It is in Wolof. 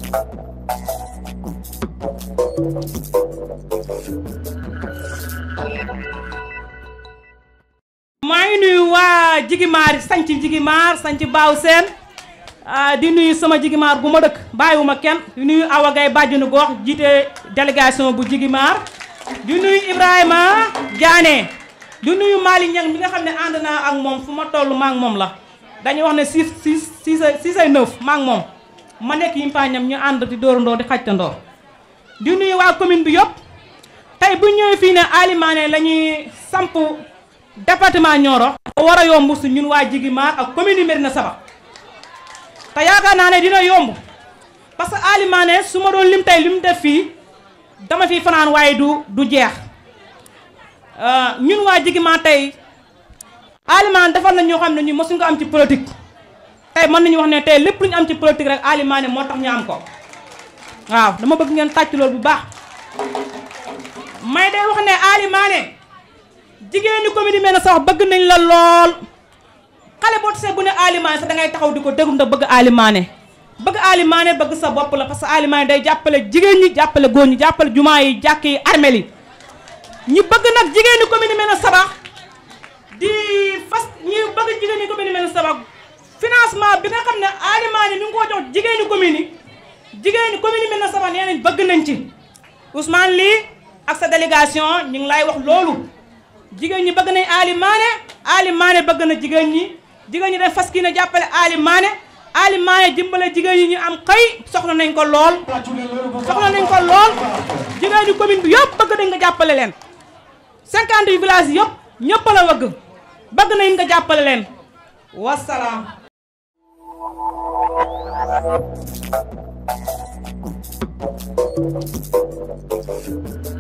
maa ngi nuyu waa Jigimaar sanc Jigimaar sanc Baaw Seen di nuyu sama Jigimaar gu ma dëkk bàyyiwuma kenn di nuyu Awa Gaye bàjjenu gox jiite délégation bu Jigimaar di nuyu Ibrahima Diané di nuyu Malick Niang mi nga xam ne ànd naa ak moom fu ma toll maa ngi moom la dañuy wax ne six six six six ay neuf maa ngi moom ma nekk yi mpaañam ñu ànd di dóorandoo di xajtandoo di nuyu waa commune bi yëpp tey bu ñëwee fii ne Alimane la ñuy samp département Nioro war a yomb su ñun waa Jigimaar ak commune yi Médina Sabakh te yaakaar naa ne dina yomb parce que Alimane su ma doon lim tey lim def fii dama fi fanaan waaye du du jeex ñun waa Jigimaar tey Alimane defal na ñoo xam ne ñu mosuñ ko am ci politique tey mën nañu wax ne tey lépp lu ñu am ci politique rek Alimane moo tax ñu am ko waaw dama bëgg ngeen tàcc loolu bu baax may day wax ne Alimane jigéeni commune Médina Sabakh bëgg nañ la lool xale boo tasee bu ne Alimane sax da ngay taxaw di ko déglu ndax bëgg Alimane bëgg Alimane bëgg sa bopp la parce que Alimane day jàppale jigéen ñi jàppale góor ñi jàppale jumaa yi jàkk yi armel yi ñi bëgg nag jigéeni commune Médina Sabakh di fas ñi bëgg jigéeni commune Médina Sabakh financement bi nga xam ne Alimane mi ngi ko jox jigéeni commune yi jigéeni commune Médina Sabakh nee nañ bëgg nañ ci Ousmane lii ak sa délégation ñu ngi lay wax loolu jigéen ñi bëgg nañ Alimane Alimane bëgg na jigéen ñi jigéen ñi dañ fas kii ne jàppale Alimane Alimane dimbale jigéen ñi ñu am xëy soxla nañ ko lool soxla nañ ko lool jigéen ñi commune bi yëpp bëgg nañ nga jàppale leen cinquante yu village yëpp ñëpp la wëgg bëgg nañ nga jàppale leen wasalaam Thank you.